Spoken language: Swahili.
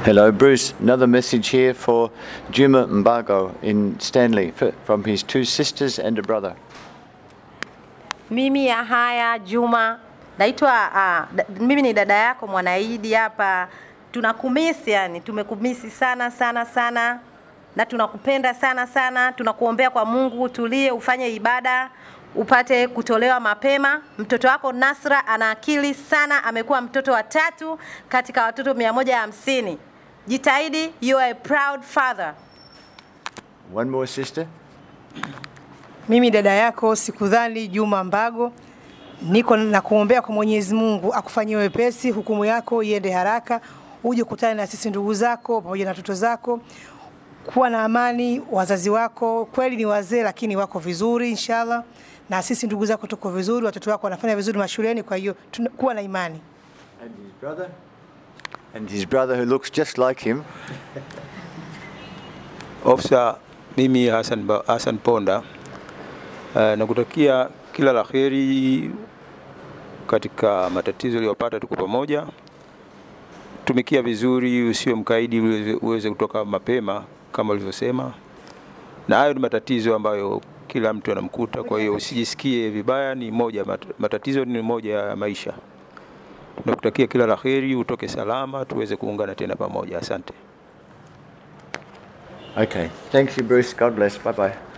Hello, Bruce. Another message here for Juma Mbago in Stanley f- from his two sisters and a brother. Mimi Yahaya Juma naitwa uh, da, mimi ni dada yako Mwanaidi hapa. Tunakumisi yani, tumekumisi sana sana sana na tunakupenda sana sana. Tunakuombea kwa Mungu utulie, ufanye ibada upate kutolewa mapema. Mtoto wako Nasra ana akili sana, amekuwa mtoto wa tatu katika watoto mia moja hamsini. Jitahidi, you are a proud father. One more sister. Mimi dada yako Sikudhani Juma Mbago, niko na kuombea kwa Mwenyezi Mungu akufanyie wepesi, hukumu yako iende haraka, uje kukutana na sisi ndugu zako pamoja na watoto zako, kuwa na amani. Wazazi wako kweli ni wazee, lakini wako vizuri inshallah, na sisi ndugu zako tuko vizuri, watoto wako wanafanya vizuri mashuleni. Kwa hiyo tuna- kuwa na imani. And his brother. And his brother who looks just like him. Ofisa, mimi Hassan, Ba- Hassan Ponda uh, nakutakia kila la heri katika matatizo uliyopata. Tuko pamoja, tumikia vizuri, usiwe mkaidi, uweze, uweze kutoka mapema kama ulivyosema, na hayo ni matatizo ambayo kila mtu anamkuta. Kwa hiyo usijisikie vibaya, ni moja mat- matatizo ni moja ya maisha. Nakutakia kila la heri, utoke salama, tuweze kuungana tena pamoja. Asante. Okay. Thank you, Bruce. God bless. Bye bye.